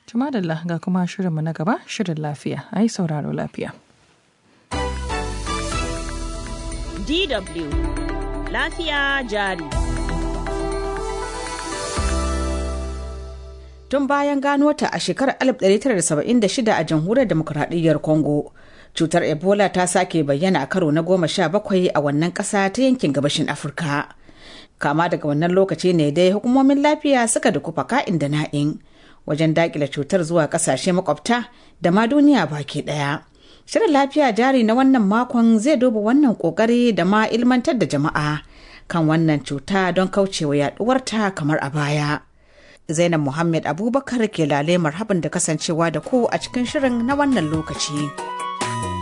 Tumadalla ga kuma shirinmu na gaba shirin lafiya a yi sauraro lafiya. DW lafiya jari. Tun bayan gano ta a shekarar 1976 a jamhuriyar demokuraɗiyyar Congo, cutar Ebola ta sake bayyana a karo na goma sha bakwai a wannan ƙasa ta yankin gabashin Afirka. Kama daga wannan lokaci ne dai hukumomin lafiya suka dukufa ka'in da na'in wajen daƙile cutar zuwa ƙasashe makwabta da ma duniya baki ɗaya. Shirin lafiya jari na wannan makon zai duba wannan ƙoƙari da ma ilmantar da jama'a kan wannan cuta don kaucewa yaɗuwarta kamar a baya. Zainab Muhammad Abubakar ke lale marhaban da kasancewa da ku a cikin shirin na wannan lokaci.